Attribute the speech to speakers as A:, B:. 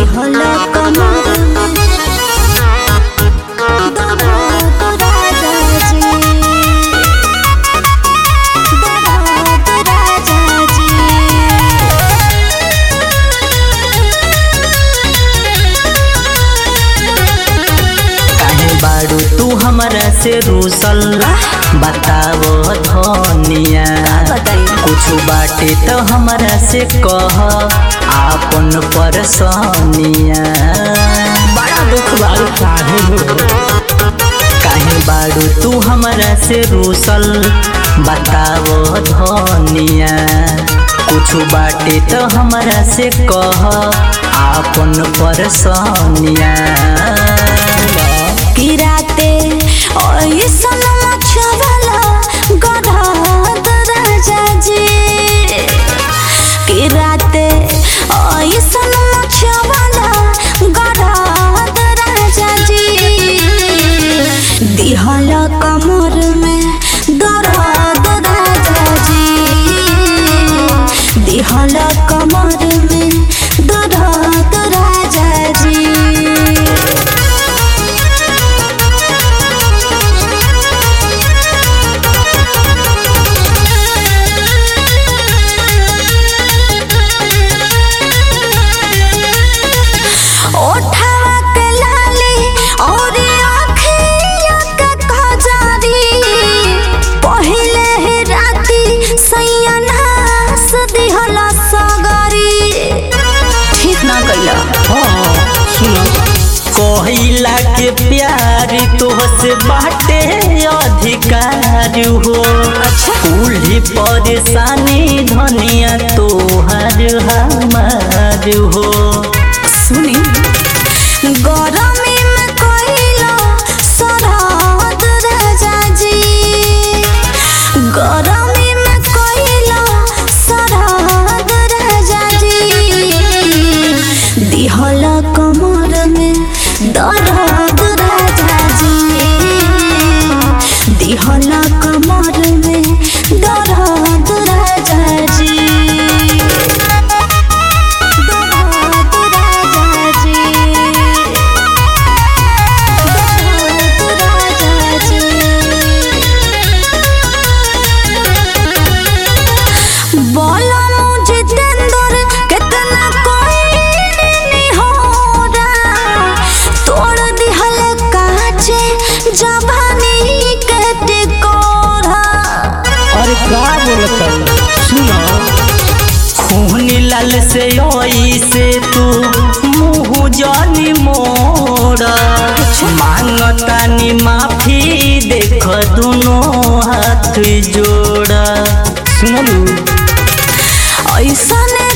A: दिहला कमर में दर्द राजा जी दर्द राजा जी
B: काहे बारू तू हमरा से रूसल बताओ धनिया
A: बताई
B: कुछ बाटे तो हमरा से कह आपन परसनिया
A: बड़ा दुख बारू
B: काहे हो काहे बारू तू हमरा से रूसल बताओ धनिया कुछ बाटे तो हमरा से कह आपन परसनिया
A: किराते ऐसन मछवाला गधाद राजा जी किराते ऐसन मछवाला गधाद राजा जी दिहल कमर में दर्द राजा जी दिहल कमर में दर्द राजा जी ओठवा के लाली और आँखिया के खजारी पहिले ही राती सैया नास दिहला सगरी ठीक ना कइला
B: कहिला के प्यार तोहसे बाटे अधिकार हो
A: अच्छा।
B: कुल्ही परेशानी धनिया तोहर हमार हो
A: सुनी गरमी में कइला सरहद राजा जी गरमी में कइला सरहद राजा जी दिहल कमर में दर्द राजा जी दिहल कमर में दर्द राजा जी दर्द राजा जी दर्द राजा जी बोला मुझे जितेंद्र कितना कोई नहीं हो रहा तोड़ दिहल काचे जवानी के टिकोरा
C: अरे का बोलत सुना
B: खून लाल से ओई से तू मुँह जानी मोड़ा मांगतानी माफी देख दोनों हाथ जोड़ा
C: सुनलू
A: ऐसने